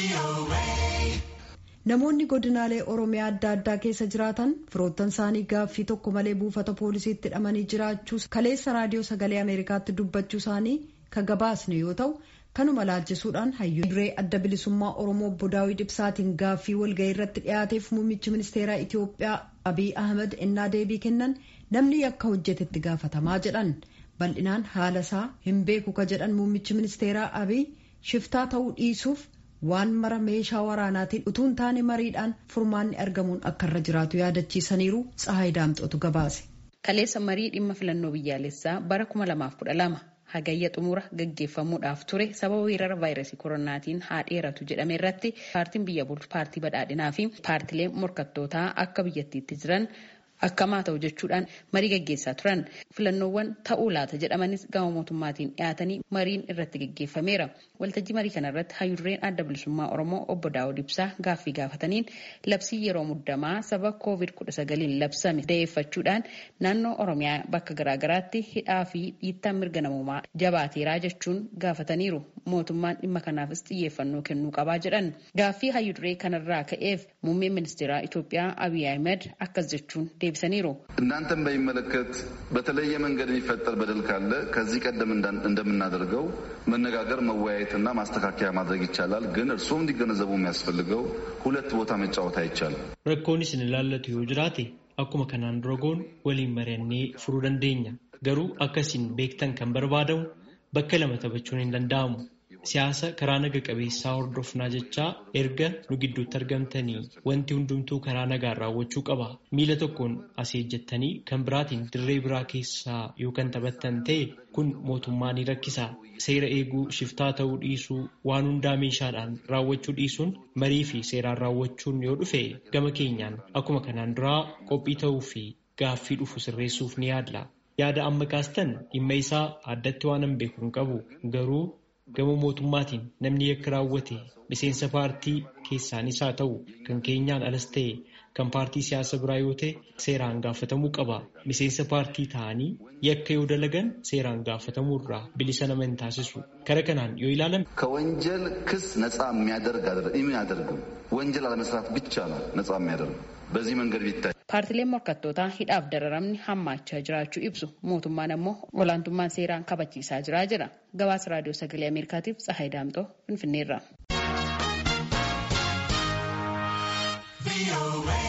Namoonni godinaalee Oromiyaa adda addaa keessa jiraatan firoottan isaanii gaaffii tokko malee buufata poolisiitti hidhamanii jiraachuu kaleessa raadiyoo sagalee Ameerikaatti dubbachuu isaanii kan gabaasne yoo ta'u kanuma laalchisuudhaan hayyuu duree adda bilisummaa Oromoo obbo Daawit Ibsaatiin gaaffii walgahii irratti dhiyaateef muummichi ministeeraa Itoophiyaa Abiy Ahmed ennaa deebii kennan namni yakka hojjetetti gaafatamaa jedhan bal'inaan haala isaa hin beeku ka jedhan muummichi ministeeraa Abiy shiftaa ta'uu dhiisuuf waan mara meeshaa waraanaatiin utuun taane mariidhaan furmaanni argamuun akka irra jiraatu yaadachiisaniiru tsahaay daamxotu gabaase. Kaleessa marii dhimma filannoo biyyaalessaa bara 2012 hagayya xumura gaggeeffamuudhaaf ture sababa weerara vaayirasii koronaatiin haa dheeratu jedhame irratti paartiin biyya bulchu paartii badhaadhinaa fi paartilee morkattootaa akka biyyattiitti jiran akkamaa ta'u jechuudhaan marii gaggeessaa turan filannoowwan ta'uu laata jedhamanis gama mootummaatiin dhiyaatanii mariin irratti gaggeeffameera waltajjii marii kana irratti hayyurreen adda bilisummaa oromoo obbo daawud ibsaa gaaffii gaafataniin labsii yeroo muddamaa sababa koovid kudha sagaliin labsame da'eeffachuudhaan naannoo oromiyaa bakka garaagaraatti hidhaa fi dhiittaan mirga namummaa jabaateeraa jechuun gaafataniiru mootummaan dhimma kanaafis xiyyeeffannoo kennuu qabaa jedhan gaaffii hayyurree kanarraa ka'eef muummeen ministeeraa Itoophiyaa Abiy Ahmed akkas jechuun deebisaniiru እናንተን በሚመለከት በተለየ መንገድ የሚፈጠር በደል ካለ ከዚህ ቀደም እንደምናደርገው መነጋገር መወያየትና ማስተካከያ ማድረግ ይቻላል። ግን እርስዎም እንዲገነዘቡ የሚያስፈልገው ሁለት ቦታ መጫወት አይቻልም። rakkoon isin ilaallatu yoo jiraate akkuma kanaan dura goonu waliin mari'annee furuu dandeenya. Garuu akkasiin beektan kan barbaadamu bakka lama taphachuun hin danda'amu. Siyaasa karaa naga qabeessaa hordofnaa jechaa erga nu gidduutti argamtanii wanti hundumtuu karaa nagaan raawwachuu qaba. Miila tokkoon asii ejjettanii kan biraatiin dirree biraa keessaa yoo kan taphattan ta'e kun mootummaa ni rakkisa. Seera eeguu shiftaa ta'uu dhiisuu waan hundaa meeshaadhaan raawwachuu dhiisuun marii fi seeraan raawwachuun yoo dhufe gama keenyaan akkuma kanaan duraa qophii ta'uu fi gaaffii dhufu sirreessuuf ni yaadla. Yaada amma kaastan dhimma isaa addatti waan hin beeku hin qabu garuu gama mootummaatiin namni yakka raawwate miseensa paartii keessaanis haa ta'u kan keenyaan alas ta'e kan paartii siyaasa biraa yoo ta'e seeraan gaafatamuu qaba. Miseensa paartii ta'anii yakka yoo dalagan seeraan gaafatamuu irraa bilisa nama hin taasisu. Kara kanaan yoo ilaalame ከወንጀል ክስ ነፃ የሚያደርግ የሚያደርግም ወንጀል አለመስራት ብቻ ነው ነፃ የሚያደርግ በዚህ መንገድ ቢታይ paartileen morkattootaa hidhaaf dararamni hammaachaa jiraachuu ibsu mootummaan ammoo olaantummaan seeraan kabachiisaa jira jedha gabaasa raadiyoo sagalee ameerikaatiif tsahaay daamxoo finfinneerra.